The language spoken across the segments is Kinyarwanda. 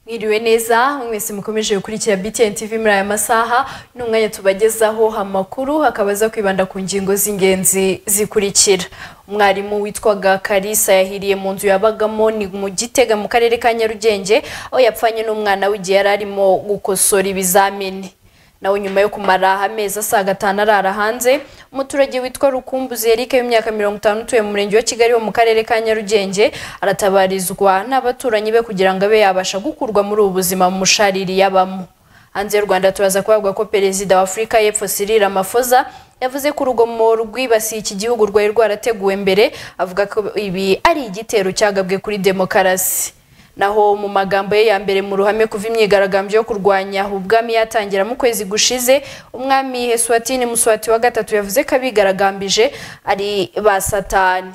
mwiriwe neza mwese mukomeje gukurikira BTN TV muri aya masaha ni umwanya tubagezaho amakuru akaba aza kwibanda ku ngingo z'ingenzi zikurikira umwarimu witwaga Kalisa yahiriye mu nzu yabagamo ni mu Gitega mu karere ka Nyarugenge aho yapfanye n'umwana w'igihe yari arimo gukosora ibizamini nawe nyuma yo kumara amezi asaga gatanu arara hanze umuturage witwa rukumbuzi Eric w'imyaka mirongo itanu utuye mu murenge wa kigali wo mu karere ka nyarugenge aratabarizwa n'abaturanyi be kugira ngo abe yabasha gukurwa muri ubu buzima mu mushariri yabamo hanze y'u rwanda turaza kuhabwa ko perezida wa afurika y'epfo Cyril Ramaphosa yavuze ko urugomo rwibasiye iki gihugu rwari rwarateguwe mbere avuga ko ibi ari igitero cyagabwe kuri demokarasi naho mu magambo ye ya mbere mu ruhame kuva imyigaragambyo yo kurwanya ubwami yatangira mu kwezi gushize umwami Heswatini Muswati wa gatatu yavuze ko abigaragambije ari ba satani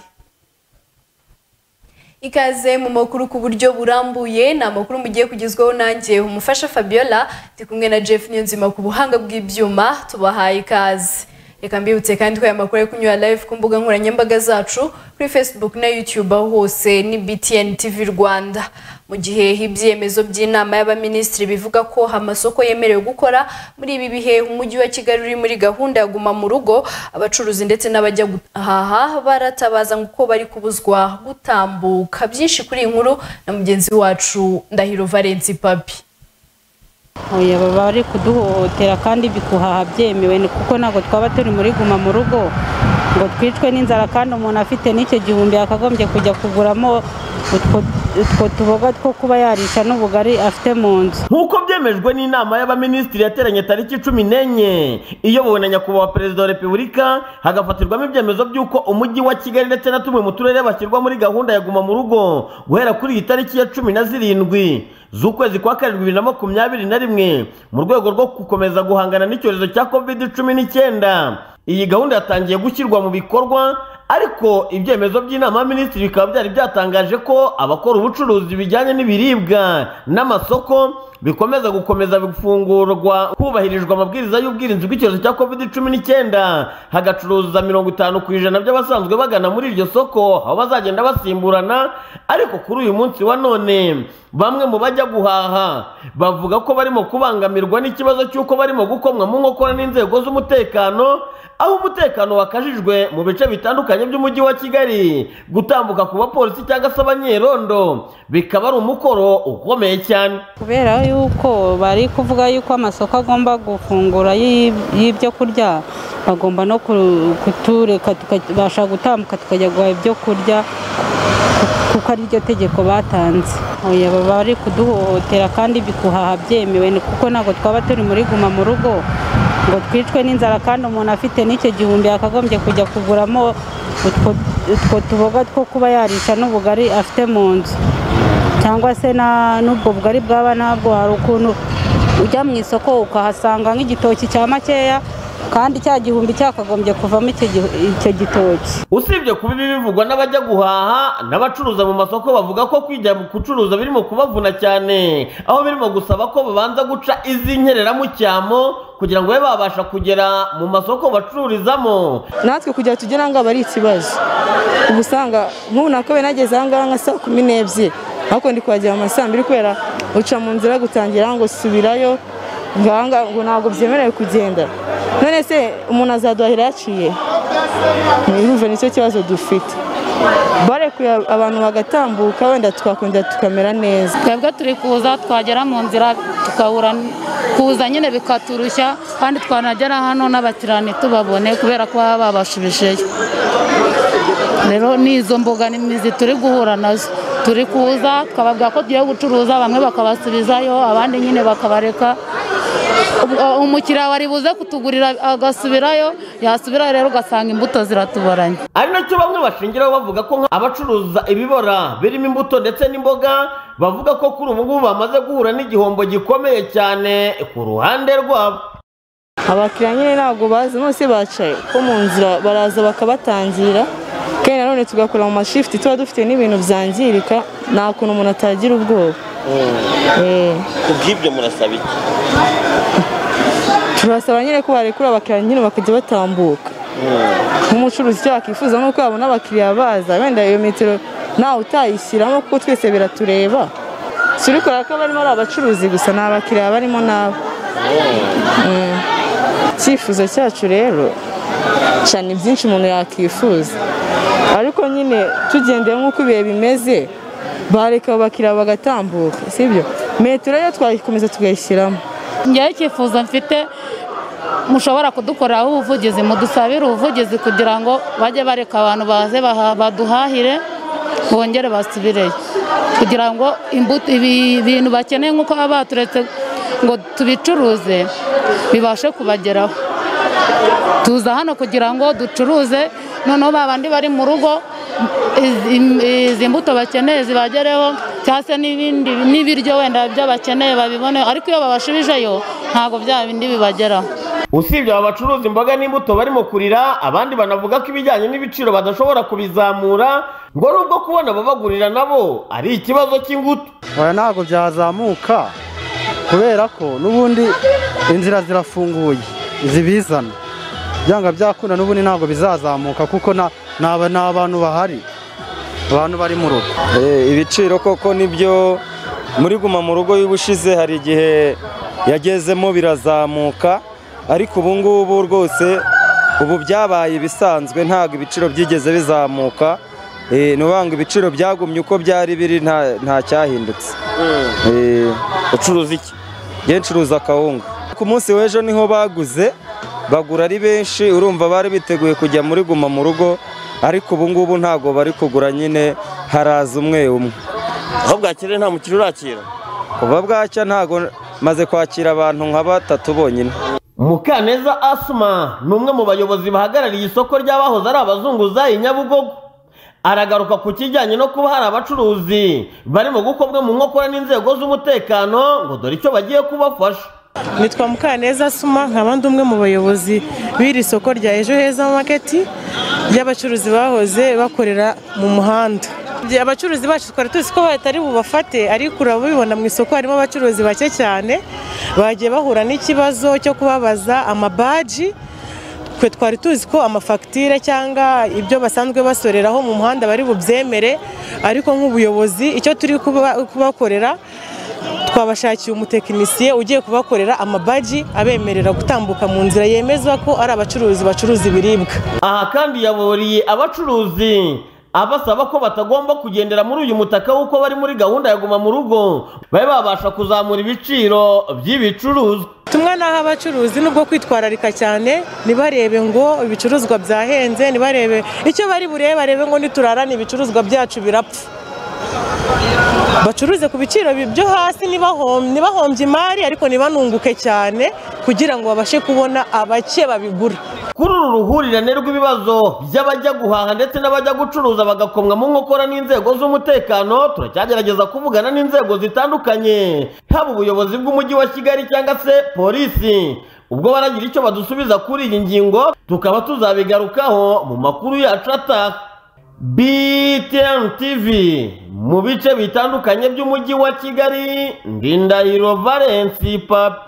ikaze mu makuru ku buryo burambuye ni amakuru mugiye kugezwaho nanjye umufasha Fabiola ndi kumwe na Jeff Niyonzima ku buhanga bw'ibyuma tubahaye ikaze reka mbibutse kandi ko aya makuru ari kunyura live ku mbuga nkoranyambaga zacu kuri facebook na youtube aho hose ni btn tv rwanda mu gihe ibyemezo by'inama y'abaminisitiri bivuga ko amasoko yemerewe gukora muri ibi bihe umujyi wa kigali uri muri gahunda ya guma mu rugo abacuruzi ndetse n'abajya guhaha baratabaza ngo uko bari kubuzwa gutambuka byinshi kuri iyi nkuru na mugenzi wacu ndahiro valensi papi oya baba bari kuduhohotera kandi bikuhaha byemewe kuko ntabwo twaba turi muri guma mu rugo ngo twicwe n'inzara kandi umuntu afite n'icyo gihumbi yakagombye kujya kuguramo utwo tuboga two kuba yarisha n'ubugari afite mu nzu nk'uko byemejwe n'inama y'abaminisitiri yateranye tariki cumi n'enye iyobowe na nyakubahwa perezida wa repubulika hagafatirwamo ibyemezo by'uko umujyi wa kigali ndetse na tumwe mu turere bashyirwa muri gahunda ya guma mu rugo guhera kuri iyi tariki ya cumi na zirindwi z'ukwezi kwa karindwi bibiri na makumyabiri na rimwe mu rwego rwo gukomeza guhangana n'icyorezo cya kovide cumi n'icyenda iyi gahunda yatangiye gushyirwa mu bikorwa ariko ibyemezo by'inama y'abaminisitiri bikaba byari byatangaje ko abakora ubucuruzi bijyanye n'ibiribwa n'amasoko bikomeza gukomeza gufungurwa hubahirijwe amabwiriza y'ubwirinzi bw'icyorezo cya covid cumi n'icyenda hagacuruza mirongo itanu ku ijana by'abasanzwe bagana muri iryo soko aho bazagenda basimburana ariko kuri uyu munsi wa none bamwe mu bajya guhaha bavuga ko barimo kubangamirwa n'ikibazo cy'uko barimo gukomwa mu nkokora n'inzego z'umutekano aho umutekano wakajijwe mu bice bitandukanye by'umujyi wa kigali gutambuka ku bapolisi cyangwa se abanyerondo bikaba ari umukoro ukomeye cyane kubera yuko bari kuvuga yuko amasoko agomba gufungura y'ibyo kurya bagomba no kutureka tukabasha gutambuka tukajya guhaha ibyo kurya kuko ari ryo tegeko batanze baba bari kuduhohotera kandi bikuhaha byemewe kuko ntabwo twaba turi muri guma mu rugo ngo twicwe n'inzara kandi umuntu afite n'icyo gihumbi yakagombye kujya kuguramo utwo tuboga two kuba yarisha n'ubugari afite mu nzu cyangwa se n'ubwo bugari bwaba ntabwo hari ukuntu ujya mu isoko ukahasanga nk'igitoki cya makeya kandi cya gihumbi cyakagombye kuvamo icyo gitoki usibye kuba ibi bivugwa n'abajya guhaha n'abacuruza mu masoko bavuga ko kwijya gucuruza birimo kubavuna cyane aho birimo gusaba ko babanza guca izi nkereramucyamo kugira ngo babe babasha kugera mu masoko bacururizamo natwe kugira tugere ahangaha ari ikibazo uba usanga nk'ubu nakabaye nageze ahangaha nka saa kumi n'ebyiri ariko ndi kuhagera mu ma saa mbiri kubera uca mu nzira gutangira ngo subirayo ngo ntabwo byemerewe kugenda none se umuntu azaduhahira yaciye ntibihuve nicyo kibazo dufite barekuye abantu bagatambuka wenda twakongera tukamera neza twebwe turi kuza twagera mu nzira tukahura kuza nyine bikaturushya kandi twanagera hano n'abatirani tubabone kubera ko baba babashubijeyo rero ni izo mbogamizi turi guhura nazo turi kuza twababwira ko tugiye gucuruza bamwe bakabasubizayo abandi nyine bakabareka umukiriya wari buze kutugurira agasubirayo yasubirayo rero ugasanga imbuto ziratubaranye ari nacyo bamwe bashingiraho bavuga ko abacuruza ibibora birimo imbuto ndetse n'imboga bavuga ko kuri ubu ngubu bamaze guhura n'igihombo gikomeye cyane ku ruhande rwabo abakiriya nyine ntabwo bazi bose bacaye ko mu nzira baraza bakabatangira kandi nanone tugakora mu mashifuti tuba dufite n'ibintu byangirika nta kuntu umuntu atagira ubwoba ku bw'ibyo murasaba iki turasaba nyine ko barekura abakiriya nyine bakajya batambuka nk'umucuruzi icyo wakwifuza ni uko yabona abakiriya baza wenda iyo metero ntawe utayishyiramo kuko twese biratureba turikora ko barimo ari abacuruzi gusa ni abakiriya barimo n'abo Mm. icyifuzo cyacu rero cyane byinshi umuntu yakwifuza ariko nyine tugendeye nk'uko ibihe bimeze bareka abo bakiriya bagatambuka sibyo metero yo twayikomeza tukayishyiramo njyewe icyifuzo mfite mushobora kudukoreraho ubuvugizi mudusabire ubuvugizi kugira ngo bajye bareka abantu baze baha- baduhahire bongere basubireyo kugira ngo imbuto ibi bintu bakeneye nk'uko baba baturetse ngo tubicuruze bibashe kubageraho tuza hano kugira ngo ducuruze noneho ba bandi bari mu rugo izi- im- izi mbuto bakeneye zibagereho cyangwa se n'ibindi n'ibiryo wenda byo bakeneye babibone ariko iyo babashubijeyo ntabwo bya bindi bibageraho usibye aba bacuruza imboga n'imbuto barimo kurira abandi banavuga ko ibijyanye n'ibiciro badashobora kubizamura ngo nubwo kubona ababagurira nabo ari ikibazo cy'ingutu oya ntabwo byazamuka kubera ko n'ubundi inzira zirafunguye zibizana byanga byakunda n'ubundi ntabwo bizazamuka kuko na- naba- ni abantu bahari abantu bari mu rugo Eh, ibiciro koko nibyo muri guma mu rugo y'ubushize hari igihe yagezemo birazamuka ariko ubu ngubu rwose ubu byabaye ibisanzwe ntabwo ibiciro byigeze bizamuka Eh, ni ukuvuga ngo ibiciro byagumye uko byari biri nta nta cyahindutse Eh, ucuruza iki njye ncuruza akawunga ku munsi w'ejo niho baguze bagura ari benshi urumva bari biteguye kujya muri guma mu rugo ariko ubu ngubu ntabwo bari kugura nyine haraza umwe umwe aho bwakiriye nta mukiriya urakira kuva bwacya ntago maze kwakira abantu nka batatu bonyine mukaneza asuma ni umwe mu bayobozi bahagarariye isoko ry'abahoze ari abazunguzayi nyabugogo aragaruka ku kijyanye no kuba hari abacuruzi barimo gukobwa mu nkokora n'inzego z'umutekano ngo dore icyo bagiye kubafasha nitwa mukaneza asuma nkaba ndi umwe mu bayobozi b'iri soko rya ejo heza maketi ry'abacuruzi bahoze bakorera mu muhanda Ibyo abacuruzi bacu twari tuzi ko batari bubafate ariko urabibona mu isoko harimo abacuruzi bake cyane bagiye bahura n'ikibazo cyo kubabaza amabaji twe twari tuzi ko amafagitire cyangwa ibyo basanzwe basoreraho mu muhanda bari bubyemere ariko nk'ubuyobozi icyo turi kuba- kubakorera twabashakiye umutekinisiye ugiye kubakorera amabaji abemerera gutambuka mu nzira yemezwa ko ari abacuruzi bacuruza ibiribwa aha kandi yaburiye abacuruzi abasaba ko batagomba kugendera muri uyu mutaka w'uko bari muri gahunda ya guma mu rugo babe babasha kuzamura ibiciro by'ibicuruzwa tumwe n'aho abacuruzi nubwo kwitwararika cyane ntibarebe ngo ibicuruzwa byahenze ntibarebe icyo bari burebe barebe ngo niturarane ibicuruzwa byacu birapfa bacuruze ku biciro bi- byo hasi ntibahom- ntibahombye imari ariko ntibanunguke cyane kugira ngo babashe kubona abake babigura kuri uru ruhurirane rw'ibibazo by'abajya guhaha ndetse n'abajya gucuruza bagakomwa mu nkokora n'inzego z'umutekano turacyagerageza kuvugana n'inzego zitandukanye haba ubuyobozi bw'umujyi wa kigali cyangwa se polisi ubwo baragira icyo badusubiza kuri iyi ngingo tukaba tuzabigarukaho mu makuru yacu ataha BTN TV mu bice bitandukanye by'umujyi wa kigali ndindahiro Valence papi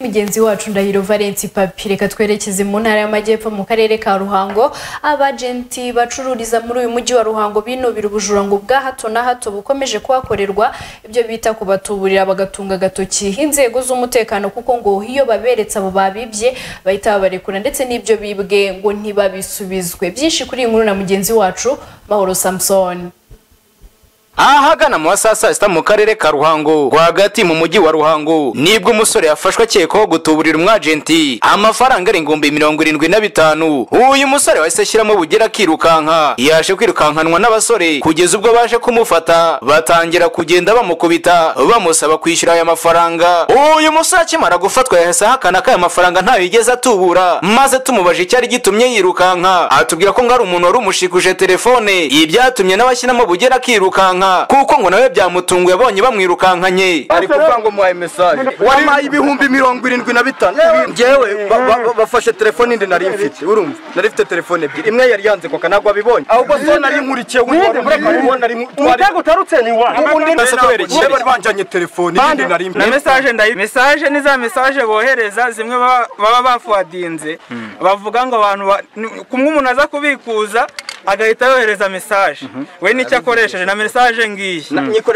mugenzi wacu ndahiro valenti papi reka twerekeze mu ntara y'amajyepfo mu karere ka ruhango abajenti bacururiza muri uyu mujyi wa ruhango binubira ubujurangwe bwa hato na hato bukomeje kuhakorerwa ibyo bita kubatuburira bagatunga agatoki inzego z'umutekano kuko ngo iyo baberetse abo babibye bahita babarekura ndetse n'ibyo bibwe ngo ntibabisubizwe byinshi kuri iyi nkuru na mugenzi wacu mahoro samusoni ahagana mu wa saa saa sita mu karere ka ruhango rwagati mu mujyi wa ruhango nibwo umusore yafashwe akekwaho gutuburira umwajenti amafaranga ari ingumbi mirongo irindwi na bitanu uyu musore wahise ashyiramo bugera akirukanka yaje kwirukankanwa n'abasore kugeza ubwo baje kumufata batangira kugenda bamukubita bamusaba kwishyura aya mafaranga uyu musore akimara gufatwa yahise ahakana ko aya mafaranga ntayo yigeze atubura maze tumubaje icyari gitumye yirukanka atubwira ko ngo ari umuntu wari umushikuje telefone ibi byatumye n'abashyiramo bugera akirukanka kuko ngo nawe byamutunguye abonye bamwirukankanye ari kuvuga ngo muhaye mesaje wampaye ibihumbi mirongo irindwi na bitanu ngewe ba- ba- ba- bafashe telefone indi nari mfite urumva nari mfite telefone ebyiri imwe yari yanze koka ntabwo abibonye ahubwo so nari nkurikiye wundi wari umureka ubona ari umutego utarutse ni wawe ubundi nasa kuberekeye bari banjanye telefone indi nari mfite na mesaje ndayi mesaje ni za mesaje bohereza zimwe baba baba bafuwadinze bavuga ngo abantu ba- ni- kumwe umuntu aza kubikuza agahita yohereza mesaje we nicyo akoresheje na mesaje ngiyi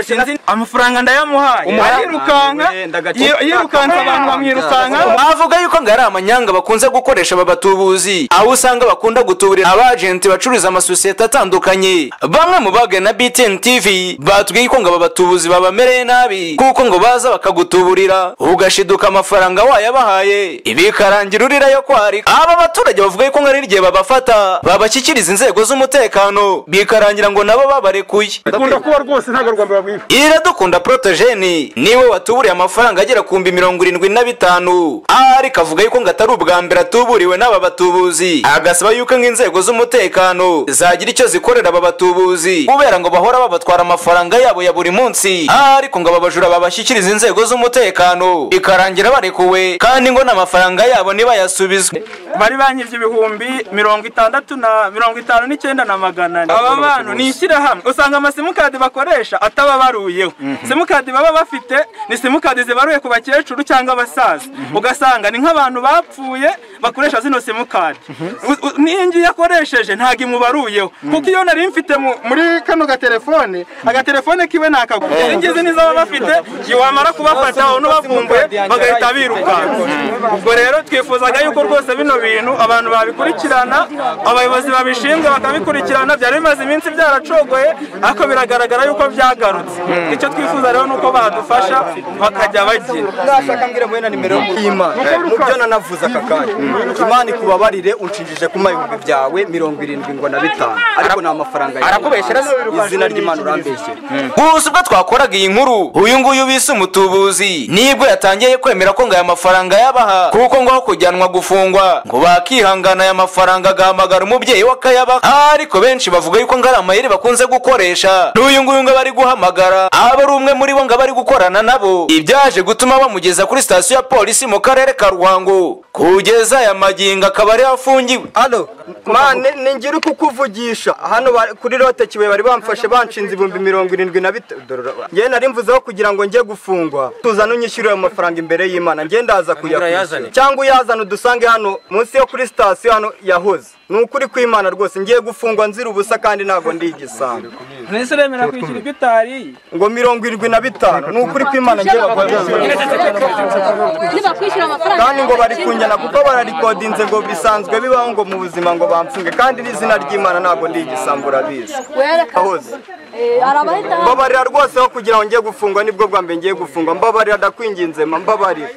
Sinzi- amafaranga ndayamuhaye Umuha- arirukanka yi- yirukanka abantu bamwirukankaho mwavuga yuko ngo ari amanyanga bakunze gukoresha aba batubuzi aho usanga bakunda gutuburira abajenti bacuruza amasosiyete atandukanye bamwe mu bagwe na btn tv batubwiye ko ngo aba batubuzi babamereye nabi kuko ngo baza bakagutuburira ugashiduka amafaranga wayabahaye ibikarangira urira yo kwarika aba baturage bavuga yuko ngo ari igihe babafata babashyikiriza inzego z'umutekano bikarangira ngo nabo babarekuye Dukunda kuba rwose ntabwo rwambaye babwiye. iradukunda protogene niwe watuburiye amafaranga agera ku mbi mirongo irindwi na bitanu aha ariko avuga yuko ngo atari ubwa mbere atuburiwe n'aba batubuzi agasaba yuko nk'inzego z'umutekano zagira icyo zikorera aba batubuzi kubera ngo bahora babatwara amafaranga yabo ya buri munsi aha ariko ngo aba bajura babashyikiriza inzego z'umutekano ikarangira barekuwe kandi ngo n'amafaranga yabo ntibayasubizwe bari banyivye ibihumbi mirongo itandatu na mirongo itanu n'icyenda na magana ane aba bantu ni ishyirahamwe usanga amasimukadi bakoresha atababaruyeho simukadi baba bafite ni simukadi zibaruye ku bakecuru cyangwa abasaza ugasanga ni nk'abantu bapfuye bakoresha zino simukadi n'iyingiyi akoresheje ntabwo imubaruyeho kuko iyo nari mfite mu- muri kano gatelefone agatelefone kiwe ni akaguru izi ngizi ni zaba bafite wamara kubafata wabona ubavumbuye bagahita birukanka ubwo rero twifuzaga yuko rwose bino bintu abantu babikurikirana abayobozi babishinzwe bakabikurikirana byari bimaze iminsi byaracogoye ariko biragaragara yuko byagarutse icyo twifuza rero ni uko badufasha bakajya bagira nashaka mbwira muhe na nimero y'imana mubyo nanavuze aka kanya imana ikubabarire unshinjije kuma ibihumbi byawe mirongo irindwi ngo na bitanu ariko ni amafaranga yawe. arakubeshyera se? izina ry'imana urambeshyera gusa ubwo twakoraga iyi nkuru uyu nguyu bise umutubuzi nibwo yatangiye kwemera ko ngo aya mafaranga yabaha kuko ngo aho kujyanwa gufungwa ngo bakihangana aya mafaranga agahamagara umubyeyi we akayabaha ariko benshi bavuga yuko ngo ari amayeri bakunze gukoresha n'uyu nguyu ngo aba ari guhamagara aba ari umwe muri bo ngo aba ari gukorana nabo ibyaje gutuma bamugeza kuri sitasiyo ya polisi mu karere ka ruhango kugeza aya magingo akaba ariho afungiwe hano mane ningira uko ukuvugisha hano ba- kuri lote kibuye bari bamfashe banshinze ibihumbi mirongo irindwi na bitanu ngewe nari mvuzeho kugira ngo njye gufungwa tuzane unyishyurire amafaranga imbere y'imana njye ndaza urayazane. kuyakwishyura cyangwa uyazana udusange hano munsi yo kuri sitasiyo hano yahoze ni ukuri kw'imana rwose ngiye gufungwa nzira ubusa kandi ntabwo ndi igisambo ntese uremera kwishyura ibyo utariye ngo mirongo irindwi na bitanu ni ukuri kw'imana ngiye bakwishyura kandi ngo bari kunyana kuko bararikodinze ngo bisanzwe bibaho ngo mu buzima ngo bamfunge kandi n'izina ry'imana ntabwo ndi igisambo urabizi ahoze mbabarira rwose aho kugira ngo ngiye gufungwa nibwo bwa mbere ngiye gufungwa mbabarira ndakwinginze ma mbabarira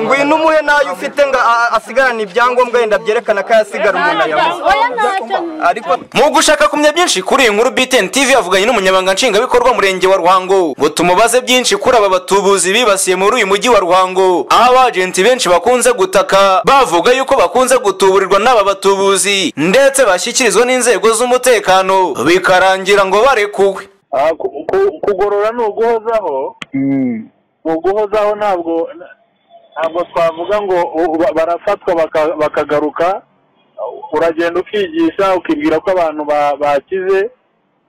ngwino umuhe nayo ufite ngo a- asigarane ibyangombwa yenda byerekana ko ayasigara umuntu ayamuha ariko mu gushaka kumenya byinshi kuri iyi nkuru btn tv yavuganye n'umunyamabanga nshingwabikorwa murenge wa ruhango ngo tumubaze byinshi kuri aba batubuzi bibasiye muri uyu mujyi wa ruhango aho abajenti benshi bakunze gutaka bavuga yuko bakunze gutuburirwa n'aba batubuzi ndetse bashyikirizwa n'inzego z'umutekano bikarangira ngo barekuwe Ah, ku- ku- kugorora ni uguhozaho ni uguhozaho ntabwo ntabwo twavuga ngo u- ba- barafatwa baka- bakagaruka uragenda ukigisha ukibwira ko abantu ba- bakize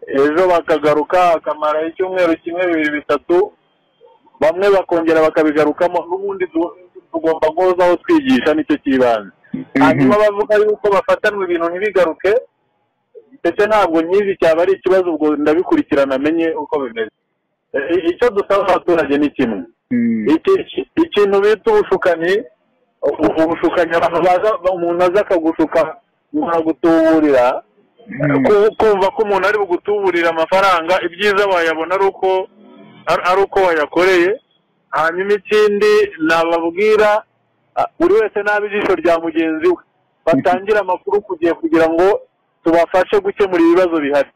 ejo bakagaruka akamara icyumweru kimwe bibiri bitatu bamwe bakongera bakabigarukamo n'ubundi tu- tugomba guhozaho twigisha nicyo cy'ibanze hanyuma bavuga yuko bafatanwa ibintu ntibigaruke ndetse ntabwo nyizi cyaba ari ikibazo ubwo ndabikurikirana amenye uko bimeze I- icyo dusaba abaturage ni kimwe Iki- iki- ikintu bita ubushukanyi u- ubushukanyi abantu baza umuntu aza akagushuka umuntu agutuburira Ku- kumva ko umuntu ari bugutuburira amafaranga ibyiza wayabona ari uko ari ari uko wayakoreye hanyuma ikindi nababwira ah, buri wese nabe ijisho rya mugenzi we batangire amakuru ku gihe kugira ngo tubafashe gukemura ibibazo bihari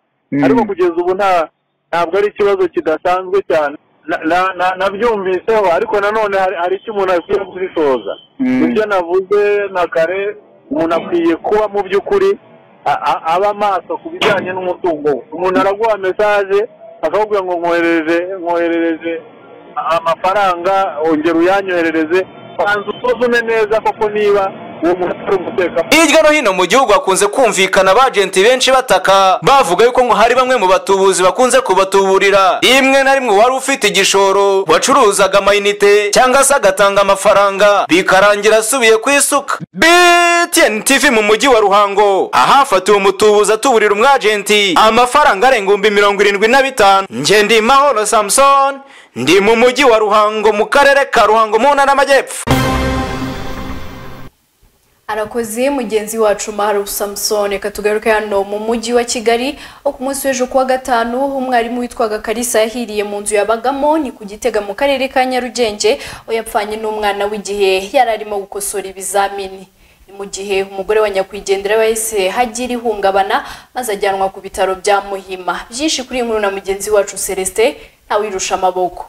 ariko kugeza ubu nta ntabwo ari ikibazo kidasanzwe cyane Na- na- na- nabyumviseho ariko nanone hari hari icyo umuntu akwiye gusoza ibyo navuze na kare umuntu akwiye kuba mu by'ukuri a- a- aba maso ku bijyanye n'umutungo we umuntu araguha mesaje akakubwira ngo nkoherereje nkoherereje amafaranga ongera uyanyoherereze banza usuzume neza koko niba uwo muntu atari umutekano hirya no hino mu gihugu hakunze kumvikana abajenti benshi bataka bavuga yuko ngo hari bamwe mu batubuzi bakunze kubatuburira rimwe na rimwe wari ufite igishoro wacuruzaga amayinite cyangwa se agatanga amafaranga bikarangira asubiye ku isuka btn tv mu mujyi wa ruhango ahafatiwe umutubuzi atuburira umwajenti amafaranga arenga ibihumbi mirongo irindwi na bitanu njye ndi mahoro samusoni ndi mu mujyi wa ruhango mu karere ka ruhango mu ntara y'amajyepfo arakoze mugenzi wacu maharu samusoni reka tugaruke hano mu mujyi wa kigali aho ku munsi w'ejo kuwa gatanu umwarimu witwaga karisa yahiriye mu nzu yabagamo ni ku gitega mu karere ka nyarugenge aho yapfanye n'umwana w'igihe yari arimo gukosora ibizamini ni mu gihe umugore wa nyakwigendera wahise hagira ihungabana maze ajyanwa ku bitaro bya muhima byinshi kuri iyi nkuru na mugenzi wacu celestin ntawirusha amaboko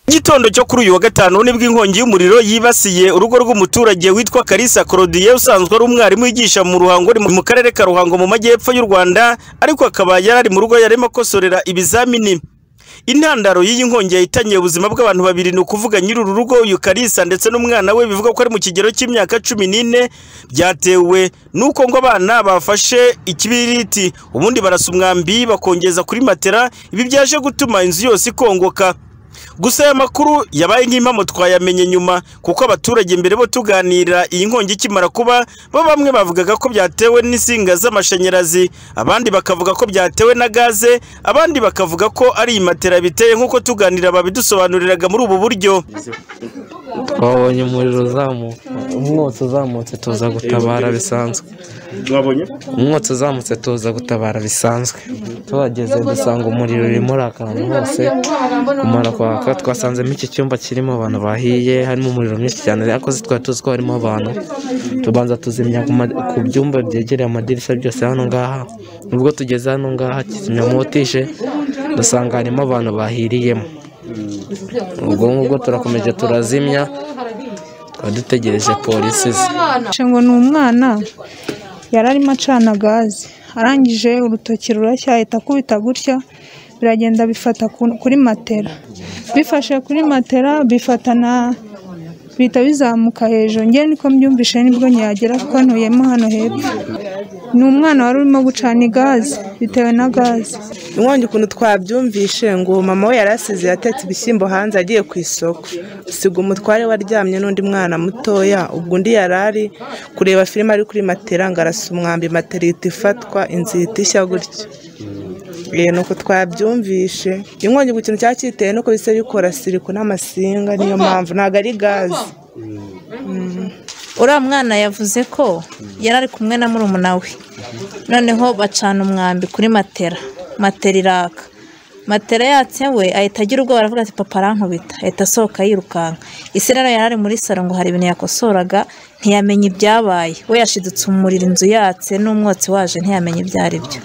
gitondo cyo kuri uyu wa gatanu nibwo inkongi y'umuriro yibasiye urugo rw'umuturage witwa Kalisa Claudie usanzwe ari umwarimu wigisha mu ruhango ari mu karere ka Ruhango mu majyepfo y'u Rwanda ariko akaba yari ari mu rugo yarimo akosorera ibizamini intandaro y'iyi nkongi yahitanye ubuzima bw'abantu babiri ni ukuvuga nyiri uru rugo uyu Kalisa ndetse n'umwana we bivuga ko ari mu kigero cy'imyaka cumi n'ine byatewe nuko ngo abana bafashe ikibiriti ubundi barasa umwambi bakongeza kuri matera ibi byaje gutuma inzu yose ikongoka gusa aya makuru yabaye nk'impamo twayamenye nyuma kuko abaturage mbere bo tuganira iyi nkongi ikimara kuba bo bamwe bavugaga ko byatewe n'insinga z'amashanyarazi abandi bakavuga ko byatewe na gaze abandi bakavuga ko ari imatera biteye nk'uko tuganira babidusobanuriraga muri ubu buryo twabonye umuriro uzamuka umwotsi uzamutse tuza gutabara bisanzwe umwotsi uzamutse tuza gutabara bisanzwe tuhageze dusanga umuriro urimo urakantu hose kumara kwaka twasanzemo iki cyumba kirimo abantu bahiye harimo umuriro mwinshi cyane ariko si twari tuzi ko harimo abantu tubanza tuzimya ku ma- ku byumba byegereye amadirishya byose hano ngaha nubwo tugeze hano ngaha kizimyamoto ije dusanga harimo abantu bahiriyemo ubwo ngubwo turakomeje turazimya tukaba dutegereje polisi ize Nce ngo ni umwana yari arimo acana gaze arangije urutoki rurashya ahita akubita gutya biragenda bifata ku- kuri matera bifashe kuri matera bifata na bihita bizamuka hejuru ngewe niko mbyumvishe nibwo nyagera kuko ntuyemo hano hepfo ni umwana wari urimo gucana igaze bitewe na gaze inkongi ukuntu twabyumvishe ngo mama we yari asize yatetse ibishyimbo hanze agiye ku isoko usiga umutware we aryamye n'undi mwana mutoya ubwo undi yari ari kureba filime ari kuri matera ngo arasa umwambi matera ihita ifatwa inzu ihita ishya gutyo Eh, ni uko twabyumvishe inkongi ku kintu cyari cyiteye nuko bisa bikora siriku n'amasinga niyo mpamvu ntabwo ari gaze uriya mwana yavuze ko yari ari kumwe na murumuna we noneho bacana umwambi kuri matera matera iraka matera yatse we ahita agira ubwoba aravuga ati papa arankubita ahita asohoka yirukanka ese rero yari ari muri saro ngo hari ibintu yakosoraga ntiyamenya ibyabaye we yashidutse umuriro inzu yatse n'umwotsi waje ntiyamenya ibyo ari byo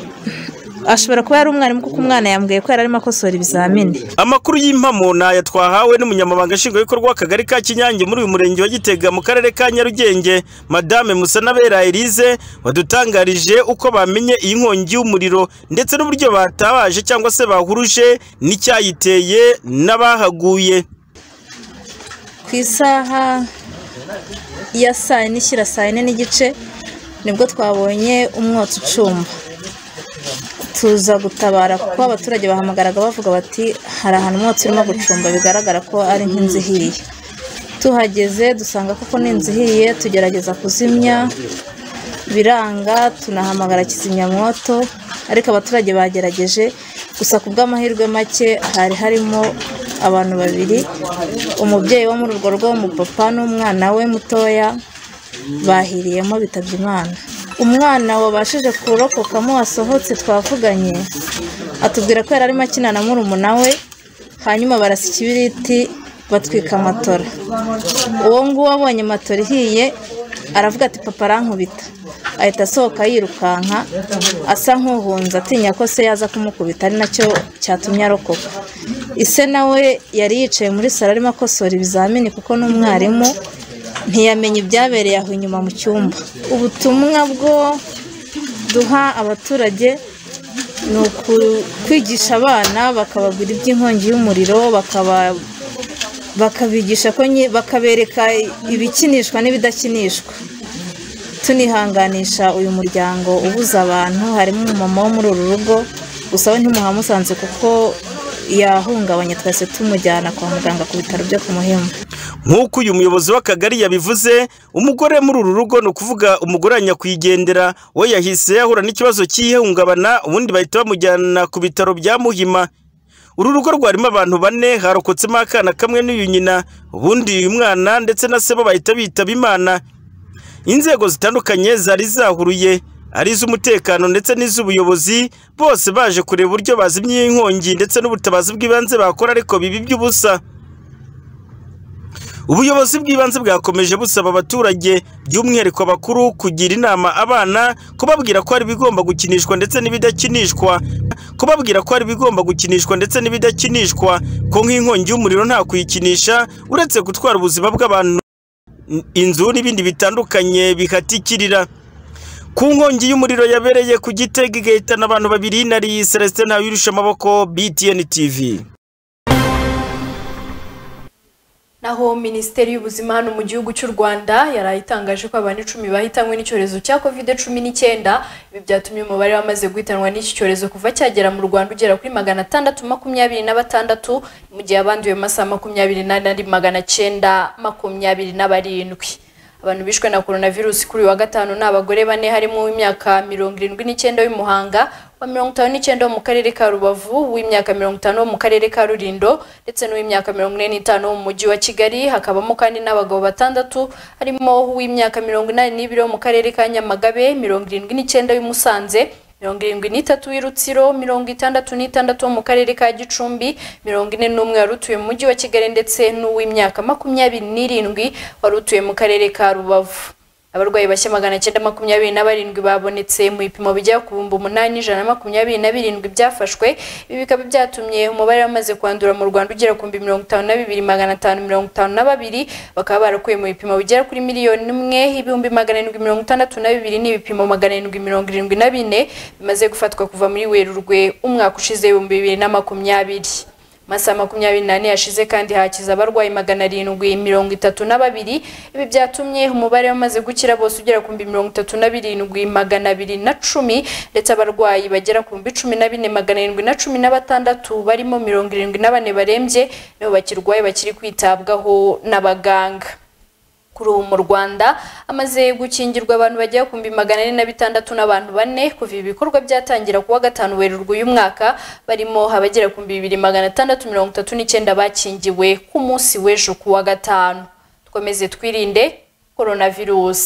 ashobora kuba yari umwarimu kuko umwana yambwiye ko yari arimo akosora ibizamini amakuru y'impamo ni aya twahawe n'umunyamabanga nshingwabikorwa w'akagari ka kinyange muri uyu murenge wa gitega mu karere ka nyarugenge madame musanabera elise wadutangarije uko bamenye iyi nkongi y'umuriro ndetse n'uburyo batabaje cyangwa se bahuruje n'icyayiteye n'abahaguye ku isaha ya saa yine ishyira saa yine n'igice nibwo twabonye umwotsi ucumba tuza gutabara kuko abaturage bahamagaraga bavuga bati hari ahantu umwotsi urimo gucumba bigaragara ko ari nk'inzu ihiye tuhageze dusanga koko ni inzu ihiye tugerageza kuzimya biranga tunahamagara kizimyamwoto ariko abaturage bagerageje gusa ku bw'amahirwe make hari harimo abantu babiri umubyeyi wo muri urwo rugo w'umupapa n'umwana we mutoya bahiriyemo bitabye imana umwana wabashije kurokokamo wasohotse twavuganye atubwira ko yari arimo akina na murumuna we hanyuma barasa ikibiriti batwika matora uwo nguwo abonye matora ihiye aravuga ati papa arankubita ahita asohoka yirukanka asa nk'uhunze atinya ko se yaza kumukubita ari nacyo cyatumye arokoka ise nawe yari yicaye muri salo arimo akosora ibizamini kuko n'umwarimu ntiyamenya ibyabereye aho inyuma mu cyumba ubutumwa bwo duha abaturage ni ukwigisha abana bakababwira iby'inkongi y'umuriro bakaba- bakabigisha ko nyi- bakabereka ibikinishwa n'ibidakinishwa tunihanganisha uyu muryango ubuza abantu harimo umumama wo muri uru rugo gusa we ntimuhamusanze kuko yahungabanye twese tumujyana kwa muganga ku bitaro byo ku muhima nk'uko uyu muyobozi w'akagari yabivuze umugore muri uru rugo ni ukuvuga umugore wa nyakwigendera we yahise yahura n'ikibazo cy'ihungabana ubundi bahita bamujyana ku bitaro bya muhima uru rugo rwarimo abantu bane harokotsemo akana kamwe n'uyu nyina ubundi uyu mwana ndetse na se bo bahita bitaba imana inzego zitandukanye zari zahuruye ari iz'umutekano ndetse n'iz'ubuyobozi bose baje kureba uburyo bazimya iyi nkongi ndetse n'ubutabazi bw'ibanze bakora ariko bibi by'ubusa ubuyobozi bw'ibanze bwakomeje busaba abaturage by'umwihariko bakuru kugira inama abana kubabwira ko hari ibigomba gukinishwa ndetse n'ibidakinishwa kubabwira ko hari ibigomba gukinishwa ndetse n'ibidakinishwa ko nk'inkongi y'umuriro nta kuyikinisha uretse gutwara ubuzima bw'abantu inzu n'ibindi bitandukanye bihatikirira ku nkongi y'umuriro yabereye ku gitega igahitana abantu babiri nari Celestin Ntawirusha amaboko BTN TV naho minisiteri y'ubuzima hano mu gihugu cy'u rwanda yari itangaje ko abantu icumi bahitanywe n'icyorezo cya covid cumi n'icyenda ibi byatumye umubare wamaze guhitanwa n'iki cyorezo kuva cyagera mu rwanda ugera kuri magana atandatu makumyabiri na batandatu mu gihe abanduye mu masaha makumyabiri n'ane ari magana cyenda makumyabiri na barindwi abantu bishwe na coronavirus kuri uyu wa gatanu ni abagore bane harimo uw'imyaka mirongo irindwi n'icyenda w'imuhanga wa mirongo itanu n'icyenda wo mu karere ka rubavu uw'imyaka mirongo itanu wo mu karere ka rulindo ndetse n'uw'imyaka mirongo ine n'itanu wo mu mujyi wa kigali hakabamo kandi n'abagabo batandatu harimo uw'imyaka mirongo inani n'ibiri wo mu karere ka nyamagabe mirongo irindwi n'icyenda w'i musanze mirongo irindwi n'itatu w'i rutsiro mirongo itandatu n'itandatu wo mu karere ka gicumbi mirongo ine n'umwe wari utuye mu mujyi wa kigali ndetse n'uw'imyaka makumyabiri n'irindwi wari utuye mu karere ka rubavu abarwayi bashya magana cyenda makumyabiri na barindwi babonetse mu bipimo bijya ku bihumbi umunani ijana na makumyabiri na birindwi byafashwe ibi bikaba byatumye umubare wamaze kwandura mu rwanda ugera ku bihumbi mirongo itanu na bibiri magana atanu mirongo itanu na babiri bakaba barakuye mu bipimo bigera kuri miliyoni imwe ibihumbi magana arindwi mirongo itandatu na bibiri n'ibipimo magana arindwi mirongo irindwi na bine bimaze gufatwa kuva muri werurwe umwaka ushize ibihumbi bibiri na makumyabiri masaha makumyabiri n'ane yashize kandi hakiza abarwayi magana arindwi mirongo itatu na babiri ibi byatumye umubare wamaze gukira bose ugera ku bihumbi mirongo itatu na birindwi magana abiri na cumi ndetse abarwayi bagera ku bihumbi cumi na bine magana arindwi na cumi na batandatu barimo mirongo irindwi na bane barembye nibo bakirwaye bakiri kwitabwaho n'abaganga kuri ubu mu rwanda amaze gukingirwa abantu bagera ku bihumbi magana ane na bitandatu n'abantu bane kuva ibi bikorwa byatangira kuwa gatanu werurwe uyu mwaka barimo abagera ku bihumbi bibiri magana atandatu mirongo itatu n'icyenda bakingiwe ku munsi w'ejo kuwa gatanu twemeze twirinde coronavirus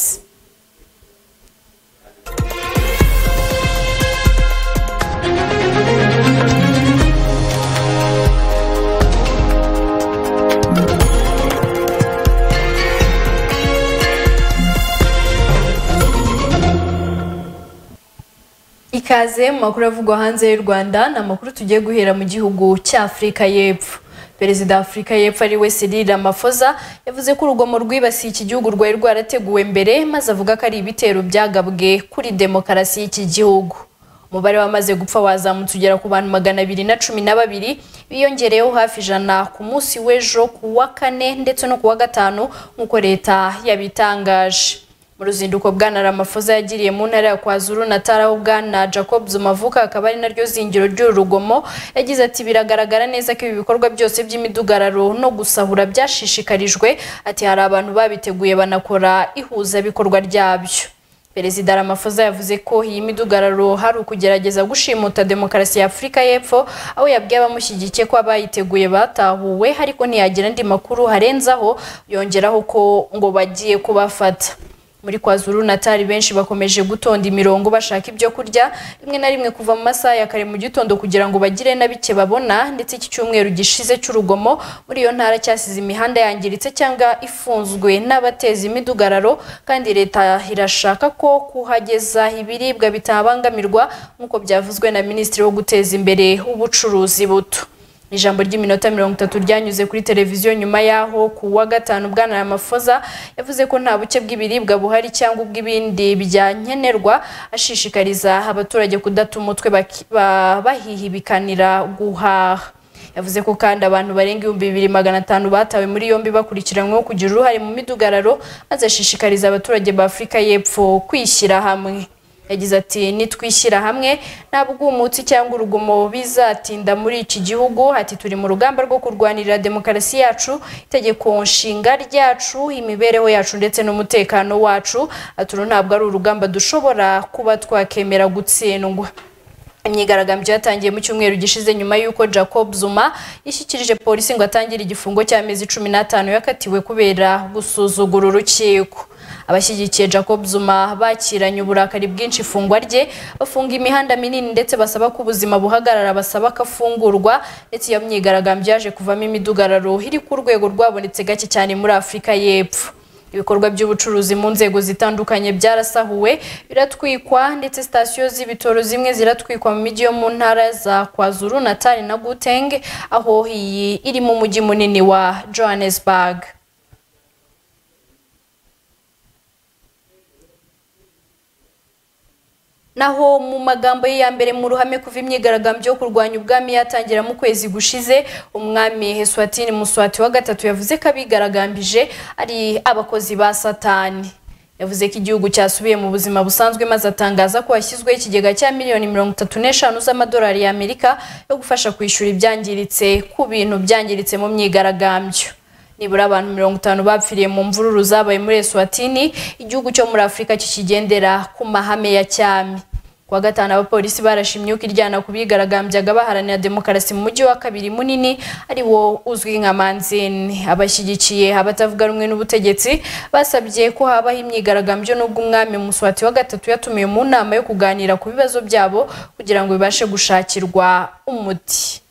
ikaze mu makuru avugwa hanze y'u rwanda ni amakuru tugiye guhera mu gihugu cya afurika y'epfo perezida wa afurika y'epfo ari we Cyril Ramaphosa yavuze ko urugomo rwibasiye iki gihugu rwari rwarateguwe mbere maze avuga ko ari ibitero byagabwe kuri demokarasi y'iki gihugu umubare wamaze gupfa wazamutse ugera ku bantu magana abiri na cumi na babiri biyongereyeho hafi ijana ku munsi w'ejo ku wa kane ndetse no ku wa gatanu nk'uko leta yabitangaje mu ruzinduko bwana Ramaphosa yagiriye mu ntara ya kwazuru natara aho bwana jacob zumavuka akaba ari naryo zingiro ry'uru rugomo yagize ati biragaragara neza ko ibi bikorwa byose by'imidugararo no gusahura byashishikarijwe ati hari abantu babiteguye banakora ihuzabikorwa ryabyo perezida Ramaphosa yavuze ko iyi midugararo hari ukugerageza gushimuta demokarasi ya afurika y'epfo aho yabwiye abamushyigikiye ko abayiteguye batahuwe ariko ntiyagira andi makuru harenzaho yongeraho ko ngo bagiye kubafata muri kwazuru natari benshi bakomeje gutonda imirongo bashaka ibyo kurya rimwe na rimwe kuva mu masaha ya kare mu gitondo kugira ngo bagire na bike babona ndetse iki cyumweru gishize cy'urugomo muri iyo ntara cyasize imihanda yangiritse cyangwa ifunzwe n'abateza imidugararo kandi leta irashaka ko kuhageza ibiribwa bitabangamirwa nk'uko byavuzwe na minisitiri wo guteza imbere ubucuruzi buto ijambo ry'iminota mirongo itatu ryanyuze kuri televiziyo nyuma y'aho ku wa gatanu bwana Ramaphosa yavuze ko nta buke bw'ibiribwa buhari cyangwa ubw'ibindi byankenerwa ashishikariza abaturage kudata umutwe bahihibikanira guhaha yavuze ko kandi abantu barenga ibihumbi bibiri magana atanu batawe muri yombi bakurikiranyweho kugira uruhare mu midugararo maze ashishikariza abaturage ba afurika y'epfo kwishyira hamwe yagize ati nitwishyira hamwe nta bwumutsi cyangwa urugomo bizatinda muri iki gihugu ati turi mu rugamba rwo kurwanirira demokarasi yacu itegeko nshinga ryacu imibereho yacu ndetse n'umutekano wacu ati uru ntabwo ari urugamba dushobora kuba twakemera gutsindwa imyigaragambyo yatangiye mu cyumweru gishize nyuma y'uko jacob zuma yishyikirije polisi ngo atangire igifungo cy'amezi cumi n'atanu yakatiwe kubera gusuzugura urukiko abashyigikiye jacob zuma bakiranye uburakari bwinshi ifungwa rye bafunga imihanda minini ndetse basaba ko ubuzima buhagarara basaba ko afungurwa ndetse iyo myigaragambyo yaje kuvamo imidugararo iri ku rwego rwabonetse gake cyane muri afurika y'epfo ibikorwa by'ubucuruzi mu nzego zitandukanye byarasahuwe biratwikwa ndetse sitasiyo z'ibitoro zimwe ziratwikwa mu mijyi yo mu ntara za kwazuru natali na guteng aho iyi iri mu mujyi munini wa johannesburg naho mu magambo ye ya mbere mu ruhame kuva imyigaragambyo yo kurwanya ubwami yatangira mu kwezi gushize umwami heswatini muswati wa gatatu yavuze ko abigaragambije ari abakozi ba satani yavuze ko igihugu cyasubiye mu buzima busanzwe maze atangaza ko hashyizweho ikigega cya miliyoni mirongo itatu n'eshanu z'amadolari y'amerika yo gufasha kwishyura ibyangiritse ku bintu byangiritse mu myigaragambyo nibura abantu mirongo itanu bapfiriye mu mvururu zabaye muri eswatini igihugu cyo muri afurika kikigendera ku mahame ya cyami kuwa gatanu abapolisi barashimye uko iryana ku bigaragambyaga baharanira demokarasi mu mujyi wa kabiri munini ari wo uzwi nka manzini abashyigikiye abatavuga rumwe n'ubutegetsi basabye ko habaho imyigaragambyo n'ubwo umwami muswati wa gatatu yatumiwe mu nama yo kuganira ku bibazo byabo kugira ngo bibashe gushakirwa umuti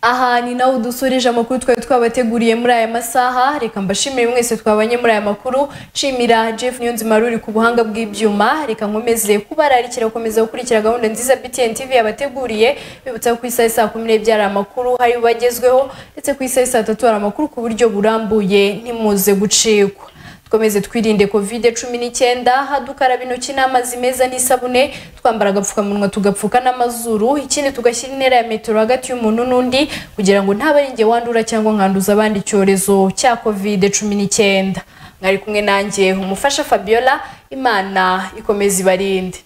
aha ni nawe dusoreje amakuru twari twabateguriye muri aya masaha reka mbashimire mwese twabanye muri aya makuru nshimira jeff niyonzima ruri ku buhanga bw'ibyuma reka nkomeze kubararikira gukomeza gukurikira gahunda nziza btn tv yabateguriye bibutsa ku isaha saa kumi n'ebyiri hari amakuru hari bagezweho ndetse ku isaha saa tatu hari amakuru ku buryo burambuye ntimuze gucikwa dukomeze twirinde kovide cumi n'icyenda dukaraba intoki n'amazi meza n'isabune twambara agapfukamunwa tugapfuka n'amazuru ikindi tugashyira intera ya metero hagati y'umuntu n'undi kugira ngo ntabaringe wandura cyangwa nkanduza abandi icyorezo cya kovide cumi n'icyenda mwari kumwe nanjye umufasha fabiola imana ikomeza ibarinde